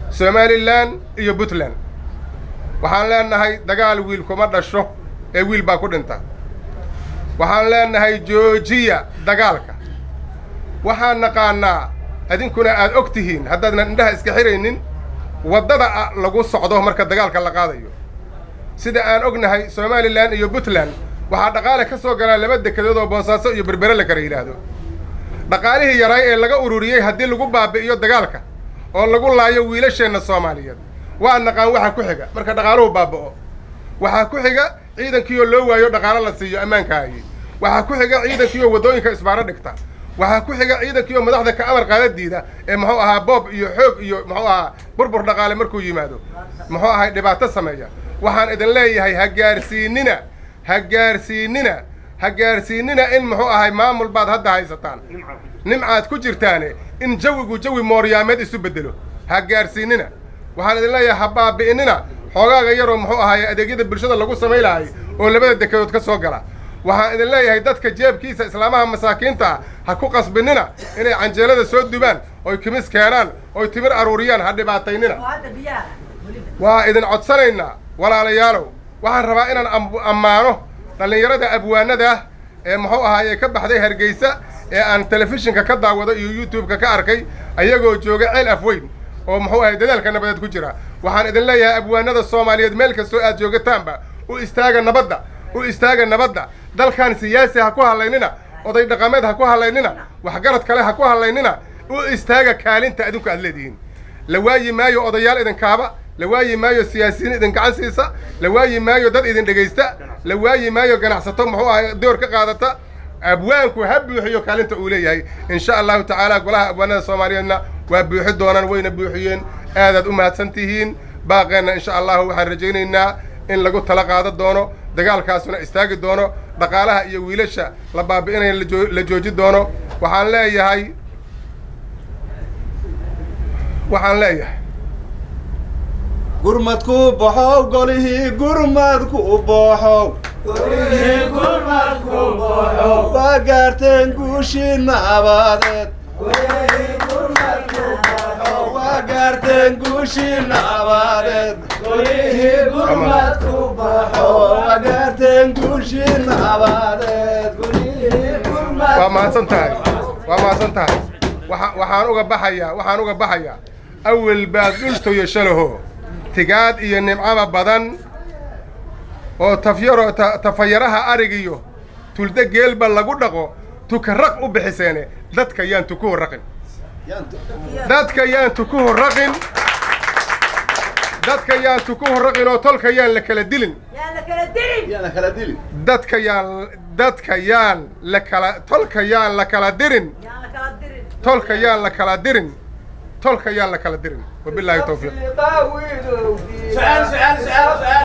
somalilan iyo puntland waxaan leenahay dagaal wiil kuma dhasho ee wiil baa ku dhinta waxaan leenahay joojiya dagaalka waxaan naqaanaa idinkuna aad og tihiin haddaadnan indhaha iska xiraynin waddada lagu socdo marka dagaalka la qaadayo sida aan ognahay somalilan iyo puntland waxaa dhaqaale ka soo galaa laba dekedood oo boosaaso iyo berbere la kala yidhaahdo dhaqaalihii yaraay ee laga ururiyey haddii lagu baabi'iyo dagaalka oo lagu laayo wiilasheenna soomaaliyeed waa naqaan waxa ku xiga marka dhaqaaluhu baaba'o waxaa ku xiga ciidankiioo loo waayo dhaqaalo la siiyo ammaankaagii waxaa ku xiga ciidankiioo waddooyinka isbaaro dhigta waxaa ku xiga ciidankiioo madaxda ka amar qaada diida ee muxuu ahaa boob iyo xoog iyo muxuu ahaa burbur dhaqaale markuu yimaado muxuu ahay dhibaato sameeya waxaan idin leeyahay ha gaarsiinina ha gaarsiinina ha gaarsiinina in muxuu ahay maamul baad hadda haysataan nimcaad ku jirtaane in jawigu jawi mooryaameed isu beddelo ha gaarsiinina waxaan idin leeyahay ha baabi'inina xoogaaga yaroo muxuu ahaay adeegyada bulshada lagu samay lahay oo labada dekedood ka soo gala waxaan idin leeyahay dadka jeebkiisa islaamaha masaakiinta ah ha ku qasbinina inay canjeelada soo dubaan oy kimis keenaan oy timir aruuriyaan ha dhibaataynina waa idin codsanaynaa walaalayaalow waxaan rabaa inaan ammaano dhallinyarada abwaanada ah ee muxuu ahaaye ka baxday hargeysa ee aan telefishinka ka daawado iyo youtube-ka ka arkay ayagoo jooga ceel afweyn oo muxuu ahay dadaalka nabadeed ku jira waxaan idin leeyahay abwaanada soomaaliyeed meel kastoo aad joogataanba u istaaga nabadda u istaaga nabadda dalkan siyaasi ha ku hadlaynina oday dhaqameed ha ku hadlaynina waxgarad kale ha ku hadlaynina u istaaga kaalinta adinku aad leedihiin la waayi maayo odayaal idinkaaba la waayi maayo siyaasiyiin idin gacan siisa la waayi maayo dad idin dhegaysta la waayi maayo ganacsato muxuu ahay door ka qaadata abwaanku ha buuxiyo kaalinta uu leeyahay in sha allahu tacaala golaha abwaanada soomaaliyeedna waa buuxi doonaan wayna buuxiyeen aadaad u mahadsan tihiin baaqeenna insha allahu waxaan rajaynaynaa in lagu tala qaado doono dagaalkaasuna istaagi doono dhaqaalaha iyo wiilasha la baabi'inaya la jooji doono waxaan leeyahay waxaan leeyahay gurmadku baxow golihii gurmadku baxow waa gaarteen guushii nabadeed waa gaarteen guushii nabadeed waa gaarteen guushii nabadeed waa mahadsan tahay waa mahadsan tahay waa waxaan uga baxayaa waxaan uga baxayaa awel baad dhultoyo shalaho tigaad iyo nimcaba badan oo tafyaro tafayaraha arigiyo tulda geelba lagu dhaqo tukaraq u bixiseene dadka yaan tukuhu raqin dadka yaan tukuhu raqin dadka yaan tukuhu raqin oo tolka yaan la kala dilin yaana kala dili dadka yaan dadka yaan la kala tolka yaan la kala dirin tolka yaan la kala dirin tolka yaan la kala dirin wabilaahi tawfiiq